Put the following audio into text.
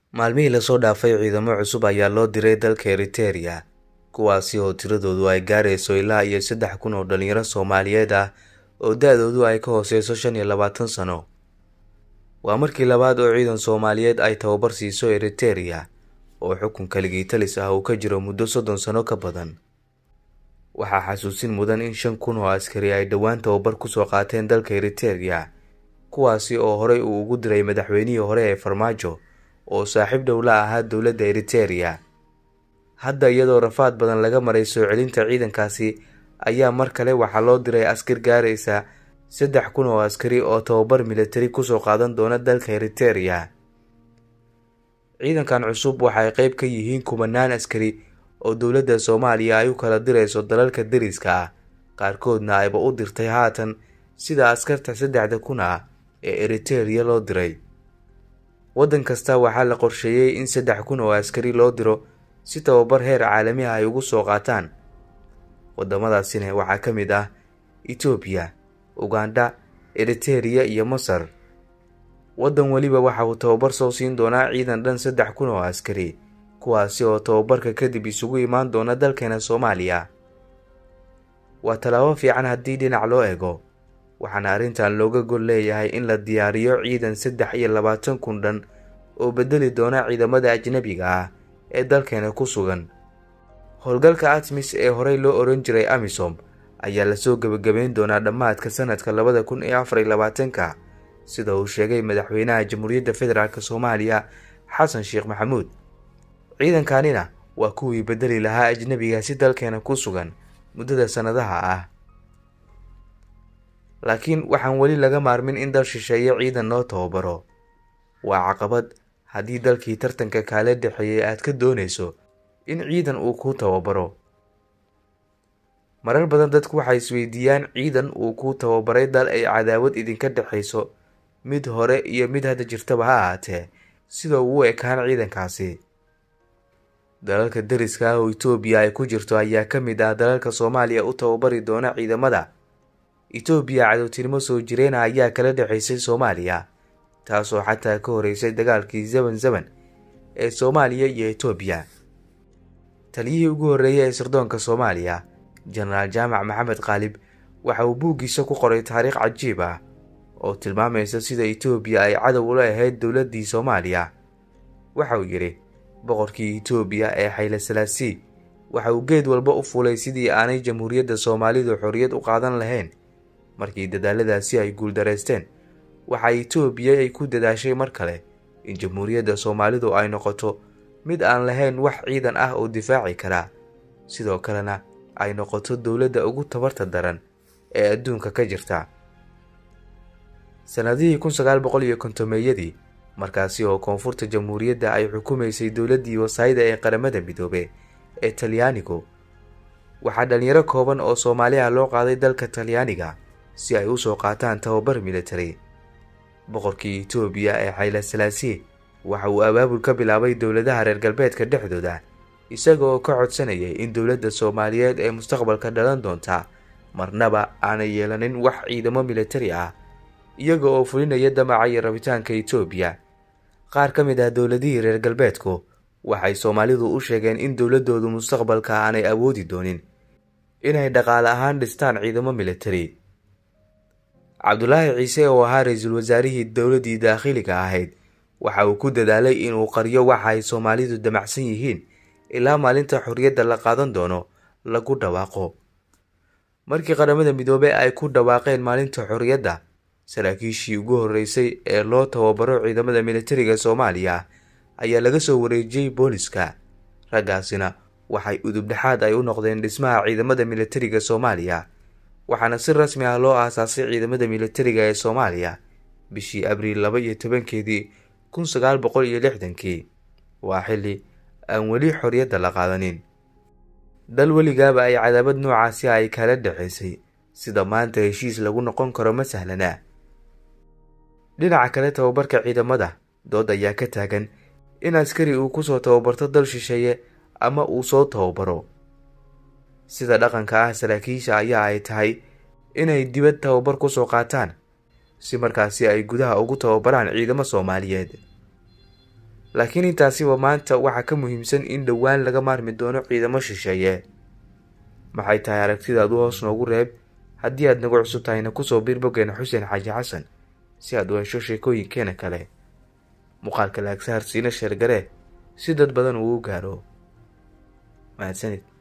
Maalmihii la soo dhaafay ciidamo cusub ayaa loo diray dalka Eritrea kuwaasi oo tiradoodu ay gaarayso ilaa iyo saddex kun oo dhalinyaro Soomaaliyeed ah oo da-doodu ay ka hooseyso shan iyo labaatan sano. Waa markii labaad oo ciidan Soomaaliyeed ay tababar siiso Eritrea oo xukun kaligii talis ah uu ka jiro muddo soddon sano ka badan. Waxaa xasuusin mudan in shan kun oo askari ay dhowaan tababar kusoo qaateen dalka Eritrea kuwaasi oo horey uu ugu diray madaxweynihii hore ee Farmaajo oo saaxiib dhow la ahaa dowladda Eritrea. Hadda iyadoo rafaad badan laga maray soo celinta ciidankaasi ayaa mar kale waxaa loo diray askar gaaraysa saddex kun oo askari oo tababar militari kusoo qaadan doona dalka Eritrea. Ciidankan cusub waxay qayb ka yihiin kumanaan askari oo dowladda Soomaaliya ay u kala dirayso dalalka deriska ah qaarkoodna ayba u dirtay haatan sida askarta saddexda kun ah ee Eritrea loo diray. Waddan kasta waxaa la qorsheeyay in saddex kun oo askari loo diro si tababar heer caalami ah ay ugu soo qaataan. Waddamadaasina waxaa ka mid ah Itoobiya, Ugandha, Eritrea iyo Masar. Waddan weliba waxa uu tababar soo siin doonaa ciidan dhan saddex kun oo askari kuwaasi oo tababarka kadib isugu imaan doona dalkeena Soomaaliya. Waa tallaabo fiican haddii dhinac loo eego waxaana arrintan looga gol leeyahay in la diyaariyo ciidan saddex iyo labaatan kun dhan oo bedeli doona ciidamada ajnabiga ah ee dalkeena ku sugan. Howlgalka ATMIS ee horey loo oran jiray AMISOM ayaa lasoo gebagabeyn doonaa dhammaadka sanadka labada kun iyo afar iyo labaatanka sida uu sheegay madaxweynaha Jamhuuriyadda Federaalk Soomaaliya Xasan Sheekh Maxamuud. Ciidankanina waa kuwii bedeli lahaa ajnabiga si dalkeena ku sugan muddada sanadaha ah. laakiin waxaan weli laga maarmin in dal shisheeye ciidan loo tababaro waa caqabad haddii dalkii tartanka kaala dhexeeyay aad ka doonayso in ciidan uu kuu tababaro marar badan dadku waxay isweydiiyaan ciidan uu kuu tababaray dal ay cadaawad idinka dhexayso mid hore iyo mid hadda jirtaba ha ahaatee sida uu u ekaan ciidankaasi dalalka deriska ah oo Itoobiya ay ku jirto ayaa ka mid ah dalalka Soomaaliya u tababari doona ciidamada Itoobiya cadowtinimo soo jireena ayaa kala dhexaysay Soomaaliya taasoo xataa ka horeysay dagaalkii Zeban Zeban ee Soomaaliya iyo Itoobiya taliyihii ugu horreeyay ee sirdoonka Soomaaliya Jenaraal Jaamac Maxamed Qaalib waxa uu buuggiisa ku qoray taariikh cajiib ah oo tilmaamaysa sida Itoobiya ay cadow ula ahayd dowladdii Soomaaliya waxa uu yidhi boqorkii Itoobiya ee Hayle Selassie waxa uu geed walba u fulay sidii aanay jamhuuriyadda Soomaalidu xorriyad u qaadan lahayn markii dadaaladaasi ay guuldareysteen waxa Itoobiya ay ku dadaashay mar kale in jamhuuriyadda Soomaalidu ay noqoto mid aan lahayn wax ciidan ah oo difaaci kara sidoo kalena ay noqoto dowladda ugu tabarta daran ee adduunka ka jirta sanadihii kun sagaal boqol iyo kontomeeyadii markaasi oo koonfurta jamhuuriyadda ay xukumaysay dowladdii wasaayida ee qaramada midoobe ee talyaanigu waxaa dhalinyaro kooban oo Soomaaliya loo qaaday dalka Talyaaniga si ay u soo qaataan tababar military boqorkii Itoobiya ee Hayle Selassie waxa uu abaabul ka bilaabay dowladaha reer galbeedka dhexdooda isaga oo ka codsanayay in dowladda Soomaaliyeed ee mustaqbalka dhalan doonta marnaba aanay yeelanin wax ciidamo military ah iyaga oo fulinaya damaca iyo rabitaanka Itoobiya qaar ka mid ah dowladihii reer galbeedku waxay Soomaalidu u sheegeen in dowladoodu mustaqbalka aanay awoodi doonin inay dhaqaale ahaan dhistaan ciidamo military Cabdulaahi Ciise oo ahaa ra-iisul wasaarihii dowladdii daakhiliga ahayd waxa uu ku dadaalay inuu qariyo waxa ay Soomaalidu damacsan yihiin ilaa maalinta xorriyadda la qaadan doono lagu dhawaaqo markii qaramada midoobay ay ku dhawaaqeen maalinta xorriyadda saraakiishii ugu horreysay ee loo tababaro ciidamada militariga Soomaaliya ayaa laga soo wareejiyey booliska raggaasina waxay udubdhexaad ay u noqdeen dhismaha ciidamada militariga Soomaaliya waxaana si rasmi ah loo aasaasay ciidamada militariga ee Soomaaliya bishii Abriil laba iyo tobankeedii kun sagaal boqol iyo lixdankii waa xilli aan weli xorriyadda la qaadanin dal weligaaba ay cadaabad noocaasi ay kala dhexaysay sida maanta heshiis lagu noqon karo ma sahlana dhinaca kale tababarka ciidamada dood ayaa ka taagan in askari uu kusoo tababarto dal shisheeye ama uu soo tababaro sida dhaqanka ah saraakiisha ayaa ay tahay inay dibad tababar kusoo qaataan si markaasi ay gudaha ugu tababaraan ciidamo Soomaaliyeed laakiin intaasiba maanta waxaa ka muhiimsan in dhowaan laga maarmi doono ciidamo shisheeye maxay tahay aragtidaadu hoos noogu reeb haddii aad nagu cusub tahayna kusoo biir boggeena xuseen xaaji xasan si aad u hesho sheekooyinkeena kale muuqaalka laagsaharsiina sheergare si dad badan uu u gaaro mahadsanid